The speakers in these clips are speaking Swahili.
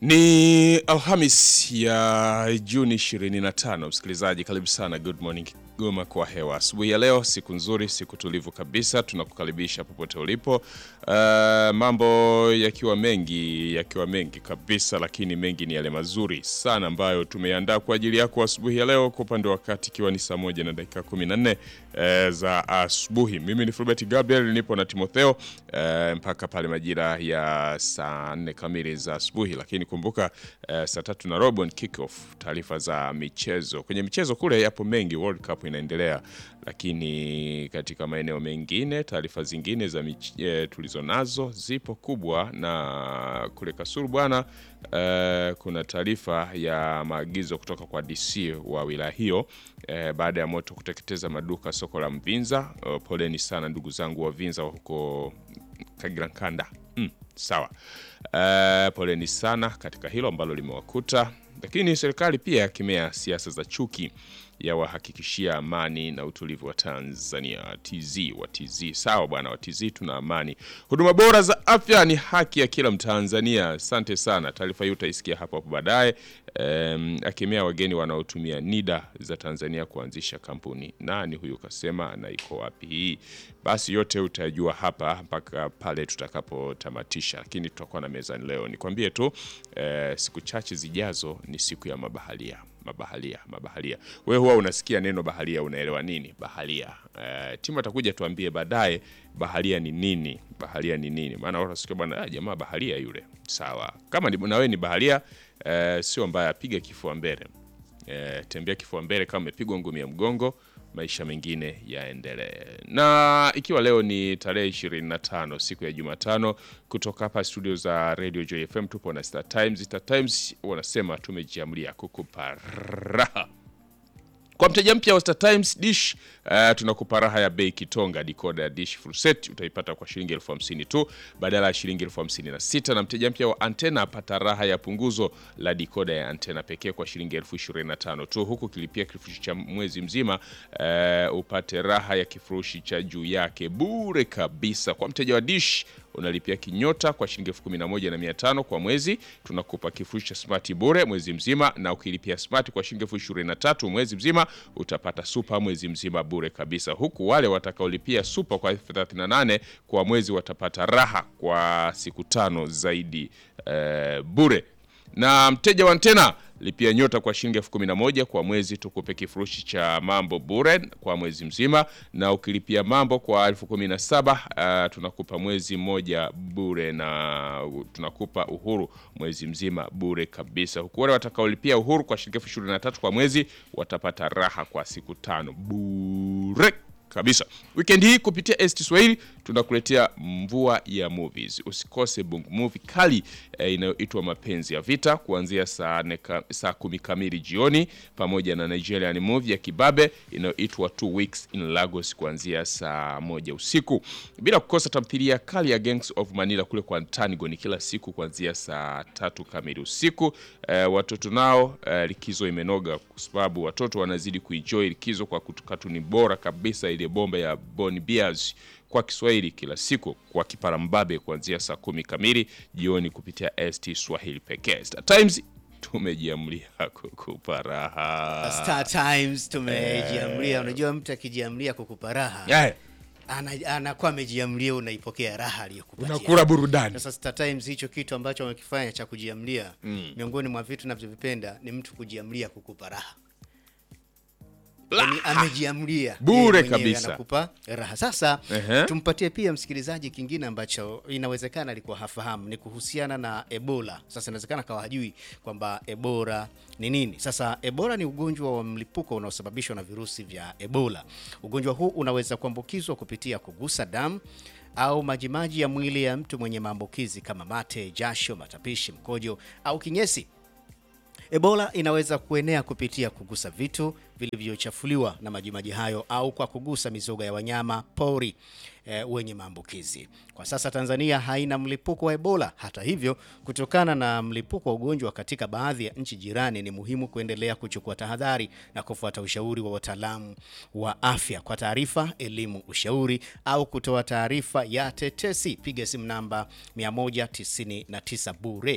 Ni Alhamis ya Juni 25. Msikilizaji, karibu sana Good Morning Kigoma kwa hewa asubuhi ya leo. Siku nzuri, siku tulivu kabisa, tunakukaribisha popote ulipo. Uh, mambo yakiwa mengi yakiwa mengi kabisa, lakini mengi ni yale mazuri sana ambayo tumeandaa kwa ajili yako asubuhi ya leo. Kwa upande wa wakati ikiwa ni saa moja na dakika 14 uh, za asubuhi. Mimi ni Fulbert Gabriel, nipo na Timotheo uh, mpaka pale majira ya saa 4 kamili za asubuhi, lakini kumbuka uh, saa tatu na robo ni kick off, taarifa za michezo. Kwenye michezo kule yapo mengi, World Cup inaendelea, lakini katika maeneo mengine taarifa zingine za mich- eh, tulizo nazo zipo kubwa, na kule Kasulu bwana eh, kuna taarifa ya maagizo kutoka kwa DC wa wilaya hiyo eh, baada ya moto kuteketeza maduka soko la Mvinza. Eh, poleni sana ndugu zangu wa Vinza huko Kagirankanda. Mm, sawa. Uh, poleni sana katika hilo ambalo limewakuta, lakini serikali pia yakemea siasa za chuki ya wahakikishia amani na utulivu wa Tanzania. TZ wa TZ, sawa bwana wa TZ, tuna amani. Huduma bora za afya ni haki ya kila Mtanzania. Asante sana, taarifa hii utaisikia hapo hapo baadaye. Um, akemea wageni wanaotumia NIDA za Tanzania kuanzisha kampuni. Nani huyu kasema na iko wapi hii? Basi yote utajua hapa mpaka pale tutakapotamatisha, lakini tutakuwa na mezani leo. Nikwambie tu eh, siku chache zijazo ni siku ya mabaharia mabaharia mabaharia. Wewe huwa unasikia neno baharia, unaelewa nini baharia? Eh, timu atakuja tuambie baadaye baharia ni nini, baharia ni nini, maana watu wasikia bwana, ah, jamaa baharia yule. Sawa, kama ni, na wewe ni baharia eh, sio mbaya, piga kifua mbele eh, tembea kifua mbele kama umepigwa ngumi ya mgongo, maisha mengine yaendelee. Na ikiwa leo ni tarehe 25 siku ya Jumatano, kutoka hapa studio za Radio Joy FM tupo na Star Times. Star Times wanasema tumejiamlia kukupa raha kwa mteja mpya wa Star Times Dish uh, tunakupa raha ya bei kitonga. Decoder ya Dish full set utaipata kwa shilingi elfu hamsini tu badala ya shilingi elfu hamsini na sita na mteja mpya wa antena apata raha ya punguzo la decoder ya antena pekee kwa shilingi elfu ishirini na tano tu, huku kilipia kifurushi cha mwezi mzima uh, upate raha ya kifurushi cha juu yake bure kabisa. Kwa mteja wa Dish unalipia kinyota kwa shilingi elfu kumi na moja na mia tano kwa mwezi, tunakupa kifurushi cha smart bure mwezi mzima, na ukilipia smart kwa shilingi elfu ishirini na tatu mwezi mzima utapata super mwezi mzima bure kabisa, huku wale watakaolipia super kwa elfu thelathini na nane kwa mwezi watapata raha kwa siku tano zaidi eh, bure na mteja wa antena lipia nyota kwa shilingi elfu kumi na moja kwa mwezi, tukupe kifurushi cha mambo bure kwa mwezi mzima, na ukilipia mambo kwa elfu kumi na saba uh, tunakupa mwezi mmoja bure na tunakupa uhuru mwezi mzima bure kabisa, huku wale watakaolipia uhuru kwa shilingi elfu ishirini na tatu kwa mwezi watapata raha kwa siku tano bure kabisa. Weekend hii kupitia ST Swahili tunakuletea mvua ya movies. Usikose bongo movie kali eh, inayoitwa Mapenzi ya Vita kuanzia saa, neka, saa kumi kamili jioni, pamoja na Nigerian movie ya Kibabe inayoitwa Two Weeks in Lagos kuanzia saa moja usiku, bila kukosa tamthilia kali ya Gangs of Manila kule kwa Tanigo ni kila siku kuanzia saa tatu kamili usiku. Eh, watoto nao eh, likizo imenoga kwa sababu watoto wanazidi kuenjoy likizo kwa katuni bora kabisa ile bomba ya Boni Bears kwa Kiswahili kila siku kwa kiparambabe kuanzia saa kumi kamili jioni kupitia ST Swahili pekee. Star Times tumejiamlia kukupa raha. Star Times tumejiamlia. Unajua, mtu akijiamlia kukupa raha Yeah, ana- anakuwa amejiamlia, unaipokea raha aliyokupatia. unakula burudani. Sasa Star Times hicho kitu ambacho wamekifanya cha kujiamlia, miongoni mwa vitu navyovipenda ni mtu kujiamlia kukupa raha. Yaani amejiamlia Bure yeye mwenyewe kabisa. anakupa raha. Sasa Ehe. tumpatie pia msikilizaji kingine ambacho inawezekana alikuwa hafahamu, ni kuhusiana na Ebola. Sasa inawezekana kawa hajui kwamba Ebola ni nini. Sasa Ebola ni ugonjwa wa mlipuko unaosababishwa na virusi vya Ebola. Ugonjwa huu unaweza kuambukizwa kupitia kugusa damu au majimaji ya mwili ya mtu mwenye maambukizi kama mate, jasho, matapishi, mkojo au kinyesi. Ebola inaweza kuenea kupitia kugusa vitu vilivyochafuliwa na majimaji hayo au kwa kugusa mizoga ya wanyama pori e, wenye maambukizi. Kwa sasa Tanzania haina mlipuko wa Ebola. Hata hivyo, kutokana na mlipuko wa ugonjwa katika baadhi ya nchi jirani, ni muhimu kuendelea kuchukua tahadhari na kufuata ushauri wa wataalamu wa afya. Kwa taarifa, elimu, ushauri au kutoa taarifa ya tetesi, piga simu namba 199 bure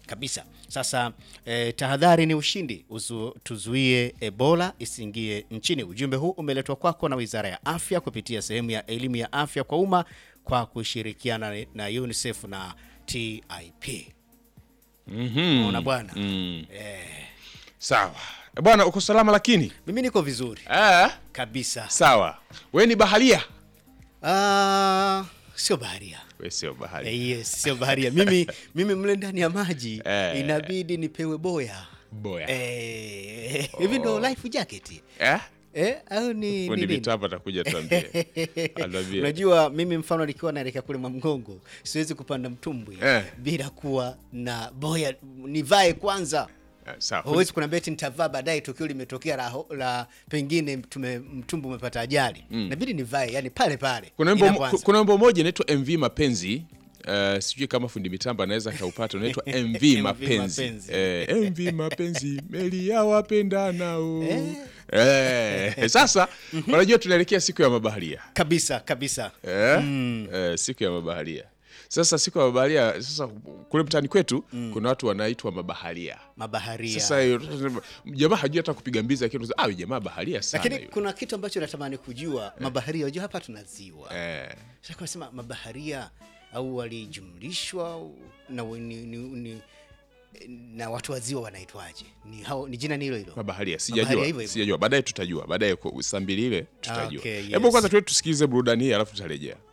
kabisa. Sasa eh, tahadhari ni ushindi, Uzu, tuzuie Ebola isiingie nchini. Ujumbe huu umeletwa kwako na Wizara ya Afya kupitia sehemu ya elimu ya afya kwa umma kwa kushirikiana na UNICEF na TIP. Unaona bwana, Sawa Eh, bwana, uko salama lakini mimi niko vizuri eh, kabisa. sawa. We ni baharia? Ah, sio baharia We sio baharia. Eh, yes, sio baharia. Mimi mimi mle ndani ya maji Eh. inabidi nipewe boya Boya eh, hivi ndo life jacket eh? eh, au ni Fundi ni nini? mitambo atakuja tuambie. Atuambie. Unajua, mimi mfano nikiwa naelekea kule Mwamgongo siwezi kupanda mtumbwi Eh. bila kuwa na boya, nivae kwanza. Eh, Sawa. Huwezi kuna beti nitavaa baadaye, tukio limetokea la, ho- la pengine tume, mtumbu umepata ajali, inabidi nivae, yani pale pale Kuna wimbo inapoanza. kuna wimbo moja inaitwa MV Mapenzi. Uh, sijui kama fundi mitambo anaweza kaupata, unaitwa MV Mapenzi. Mapenzi. Eh, MV Mapenzi, meli ya wapendanao. Eh, sasa unajua tunaelekea siku ya mabaharia kabisa kabisa eh? Eh, siku ya mabaharia. Sasa siku ya mabaharia, sasa kule mtaani kwetu kuna watu wanaitwa mabaharia. mabaharia Sasa hiyo, jamaa hajui hata kupiga mbizi, lakini unasema, ah, huyu jamaa baharia sana. lakini yule." kuna kitu ambacho natamani kujua mabaharia. Unajua hapa tuna ziwa eh, sasa, nasema mabaharia au walijumlishwa au- na, ni, ni, ni, na watu wa ziwa wanaitwaje? Ni, hao, ni jina ni hilo hilo mabaharia Mabaharia sijajua, hivyo hivyo. sijajua. Baadaye tutajua, baadaye kwa saa mbili ile tutajua. Okay, Hebu yes. kwanza tuwe tusikilize burudani hii, alafu tutarejea.